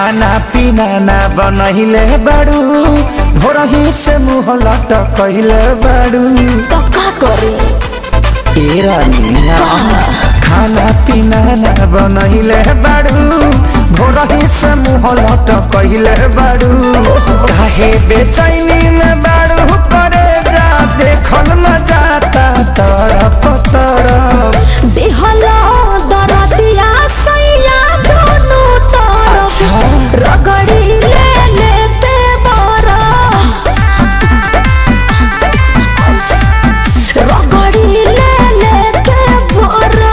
खाना पीना ना बनहिले बाड़ू भोरही से मुँह लटकहिले बाड़ू तो का करे ए रानिया खाना पीना ना बनहिले बाड़ू भोरही से मुँह लटकहिले बाड़ू काहे बेचैनी में बाड़ू करे जा देखल न जाता तरफ तरफ देहला दरदिया सैया दोनों तरफ अच्छा। रगड़ी ले लेते बरा रगड़ी ले लेते बरा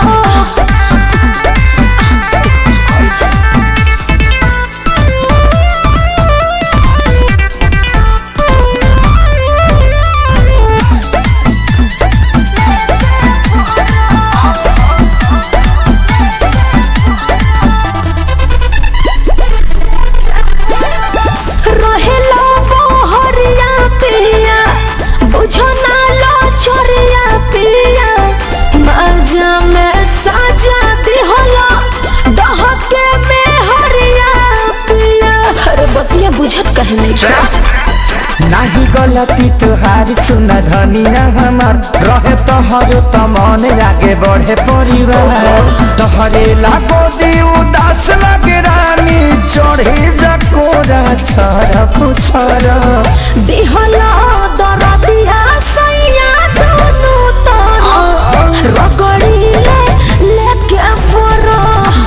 रहेला बहरिया पिया बुझो ना लो छोरिया पिया मजा में साजा दिहला डहके में हरिया पिया अरे बतिया बुझत कहे नहीं छोड़ा नाही गलती तुहारी सुन धनिया हमार रहे तोहरो त मन आगे बढ़े परिवार तोहरे लागो दी उदास लगे रानी चढ़े जकोरा छर पुछर दिहला दरदिया सैया दोनों तरफ रगड़ी ले लेके परा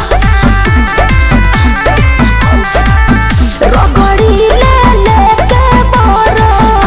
रगड़ी ले लेके परा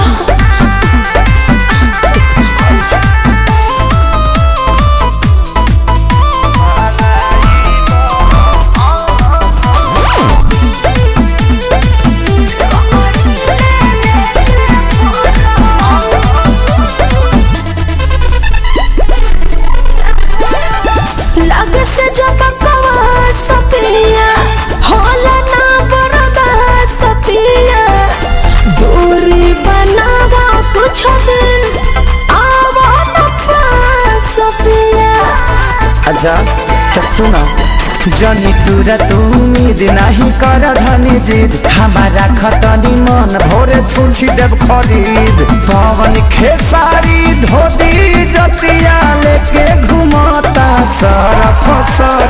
लग से जब कवा सपिया होला ना बरदा सपिया दूरी बनावा कुछ दिन आवा न पास सपिया अच्छा तो सुना जनी तुरा तू उम्मीद नहीं कर धनी जिद हमारा खतनी मन भोरे छुछी देव खरीद पवन खेसारी धोती जतिया लेके घुमाता सरफ सर